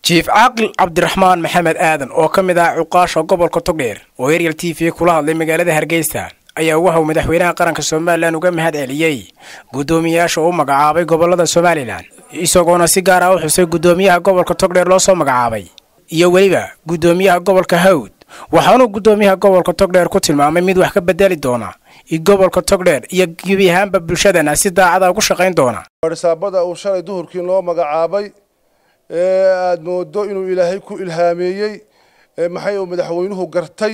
jiif caaqil cabdiraxmaan maxamed aadan oo ka mid ah cuqaasha gobolka togdheer oo eryal t v kula hadlay magaalada hargeysa ayaa waxauu madaxweynaha qaranka somalilan uga mahad celiyey guddoomiyayaasha u magacaabay gobolada somalilan isagoona si gaar ah u xusay guddoomiyaha gobolka togdheer loo soo magacaabay iyo weliba guddoomiyaha gobolka hawd waxaanuu guddoomiyaha gobolka togdheer ku tilmaamay mid wax ka bedeli doona gobolka togdheer iyo gebi ahaanba bulshadana si daacada ugu shaqayn doona barsaabada uu shalay duhurkii loo magacaabay ee aada moodo inuu ilaahay ku ilhaameeyey maxay uu madaxweynuhu gartay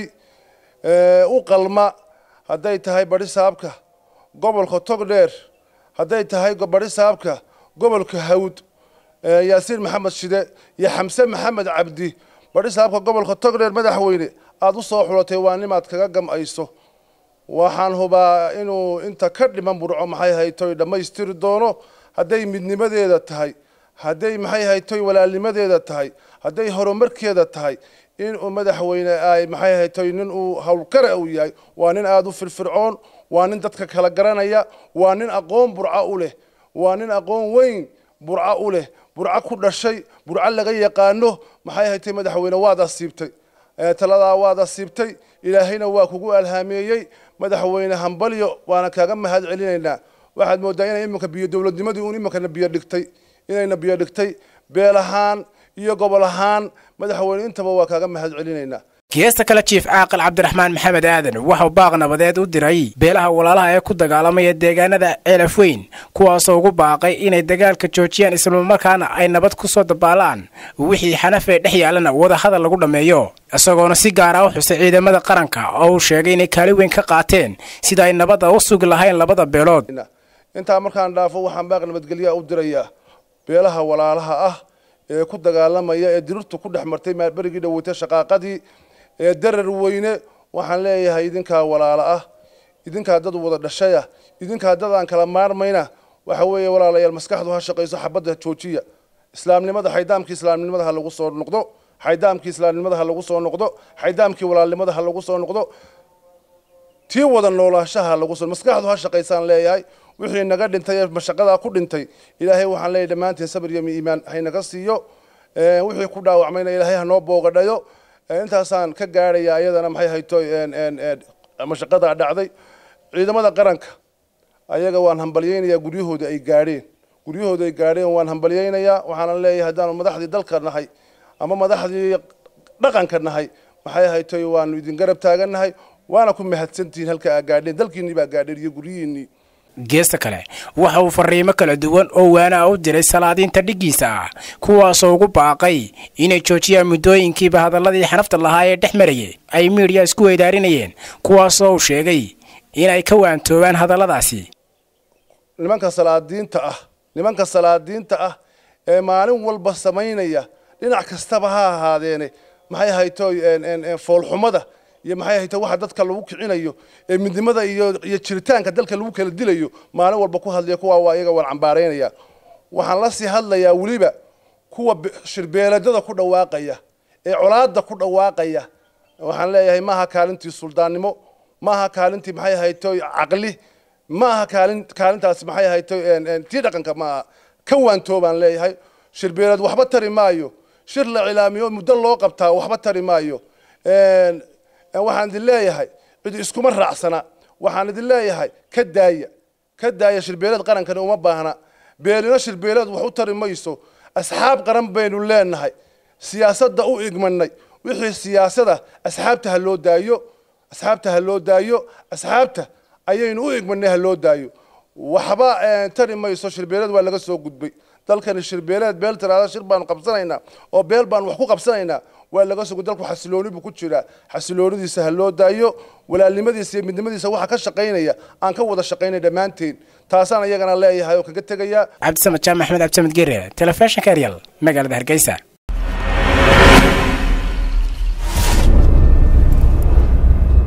u qalma hadday tahay barisaabka gobolka togdheer hadday tahay barisaabka gobolka hawd yaasiin maxamed shide iyo xamse maxamed cabdi barisaabka gobolka togdheer madaxweyne aada u soo xulatay waa nimaad kaga gam'ayso waxaan hubaa inuu inta ka dhiman burco maxay haytoy dhammaystiri doono hadday midnimadeeda tahay hadday maxay haytoy walaalnimadeeda tahay hadday horumarkeeda tahay inuu madaxweyne ay maxay haytoy nin uu howlkare uu yahay waa nin aada u firfircoon waa nin dadka kala garanaya waa nin aqoon burco u leh waa nin aqoon weyn burco u leh burco ku dhashay burco laga yaqaano maxay haytay madaxweyne waad asiibtay taladaa waad asiibtay ilaahayna waa kugu alhaameeyey madaxweyne hambalyo waana kaaga mahad celinaynaa waxaad moodaa inay iminka biyo dowladnimadii uun iminkana biyo dhigtay inayna biyo dhigtay beel ahaan iyo gobol ahaan madaxweyne intaba waa kaaga mahad celinaynaa geesta kale jiif caaqil cabdiraxmaan maxamed aadan waxau baaq nabadeed u diray beelaha walaalaha ee ku dagaalamaya deegaanada ceelaf weyn kuwaasoo ugu baaqay inay dagaalka joojiyaan islamarkaana ay nabad ku soo dabaalaan wixii xanafee dhex yaalana wadahadal lagu dhammeeyo isagoona si gaar ah u xusay ciidamada qaranka oo uu sheegay inay kaali weyn ka qaateen sida ay nabadda u sugi lahayn labada beelood intaa markaan dhaafo waxaan baaq nabadgelyaa u dirayaa beelaha walaalaha ah ee ku dagaalamaya ee dirirtu ku dhex martay berigii dhaweytay shaqaaqadii ee darar weyne waxaan leeyahay idinkaa walaalo ah idinkaa dad wada dhashaya idinkaa dad aan kala maarmayna waxa weeye walaalayaal maskaxdu ha shaqayso xabadda joojiya islaamnimada xaydaamkii islaamnimada ha lagu soo noqdo xaydaamkii islaamnimada ha lagu soo noqdo xaydaamkii walaalnimada ha lagu soo noqdo tii wada noolaashaha lagu soo maskaxdu ha shaqaysaan leeyahay wixii naga dhintay ee mashaqadaa ku dhintay ilaahay waxaan leeyahay dhammaantiin sabir iyo iimaan haynaga siiyo wixii ku dhaawacmayna ilaahay hanoo boogadhayo intaasaan ka gaadhaya iyadana maxay hayto mashaqada dhacday ciidamada qaranka ayaga waan hambalyeynayaa guryahooda ay gaadheen guryahooda ay gaadheen waan hambalyeynayaa waxaana leeyahay haddaanu madaxdii dalka nahay ama madaxdii dhaqanka nahay maxay hayto waanu idin garab taagannahay waana ku mahadsantihiin halka aa gaadheen dalkiinnii baa gaadheen iyo guryihiinnii geesta kale waxa uu fariimo kala duwan oo waana u diray salaadiinta dhiggiisa ah kuwaasoo ugu baaqay inay joojiyaan muddooyinkiiba hadalladii xanafta lahaa ee dhex marayay ay miidhiya isku weydaarinayeen kuwaasoo uu sheegay inay ka waantoobaan hadalladaasi nimanka salaadiinta ah nimanka salaadiinta ah ee maalin walba samaynaya dhinac kastaba ha ahaadeene maxay hayto foolxumada iyo maxay hayta waxa dadka lagu kicinayo ee midnimada iyo iyo jiritaanka dalka lagu kala dilayo maalin walba ku hadlaya kuwa waa iyaga waan cambaaraynaya waxaan la sii hadlayaa weliba kuwa shirbeeladada ku dhawaaqaya ee colaada ku dhawaaqaya waxaan leeyahay maaha kaalintii suldaannimo maaha kaalintii maxay hayto caqli maaha kaalin kaalintaasi maxay hayto tii dhaqanka maaha ka waantoobaan leeyahay shirbeelad waxba tari maayo shir la cilaamiyo muddo loo qabtaa waxba tari maayo waxaan idin leeyahay cid iskuma raacsana waxaan idin leeyahay ka daaya ka daaya shirbeelad qarankani uma baahna beelino shirbeelad wax u tari mayso asxaab qaran baynu leenahay siyaasadda u igmanay wixii siyaasada asxaabta ha loo daayo asxaabta ha loo daayo asxaabta ayaynu u igmanay ha loo daayo waxba tari mayso shirbeelad waa laga soo gudbay dalkani shirbeeleed beel tiraada shir baanu qabsanaynaa oo beel baanu wax ku qabsanaynaa waa laga sugo dalku xasilooni buu ku jiraa xasiloonidiisa ha loo daayo walaalnimadiisa iyo midnimadiisa waxa ka shaqaynaya aan ka wada shaqaynay dhammaanteen taasaan iyagana leeyahay oo kaga tegaya cabdisamed jaamac axmed cabdisamed gere telefishinka eryal magaalada hargeysa